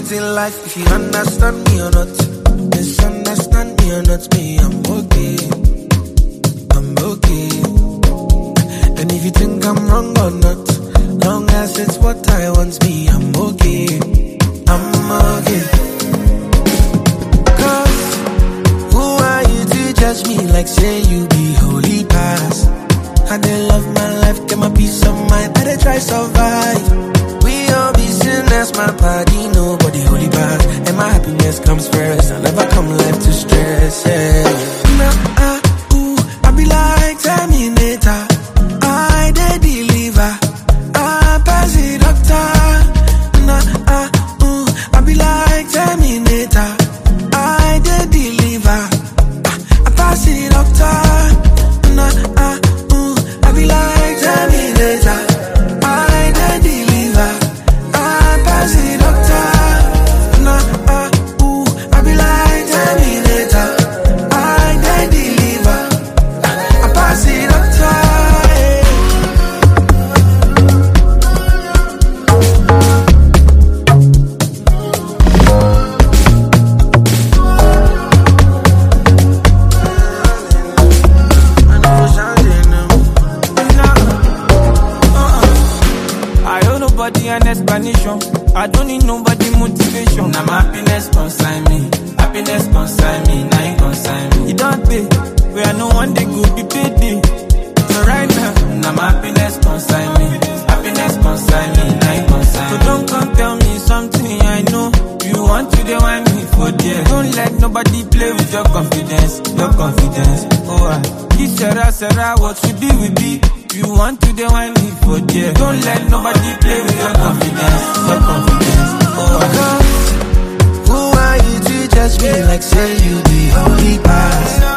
things in life, if you understand me or not. Misunderstand me or not, me, I'm okay. I'm okay. And if you think I'm wrong or not, long as it's what I want, me, I'm okay. I'm okay. Cause who are you to judge me like say you be holy past? I dey love my life, get my peace of mind, I dey try survive. We all be sinners, my body, nobody holy bad. And my happiness comes first, I never come life to stress, yeah. Nah, ah, ooh, I be like Terminator, I dey deliver, I pass the doctor. Nah, ah, ooh, I be like Terminator, I dey deliver, ah, I pass the doctor. Nah, ah, ooh, I be like Terminator, I dey deliver, I pass the doctor. Nah, ah, ooh, I be like Terminator, I dey deliver, I pass the doctor. yeah. I owe nobody an explanation. I don't need nobody motivation. Now my happiness consign me. Happiness consign me. Now you consign me. You don't pay, where I know one day go be payday. So right now, Now my happiness consign me. Happiness consign me. Now you consign so me. don't come tell me something I know. You want to dey whine me for there. Don't let nobody play with your confidence, your confidence. Oh, ah, this Sarah, Sarah, what we be, we be. You want to dey whine me for there. Don't let nobody play with your confidence, your confidence. Oh, ah. Cause who are you to judge me like say you be holy past?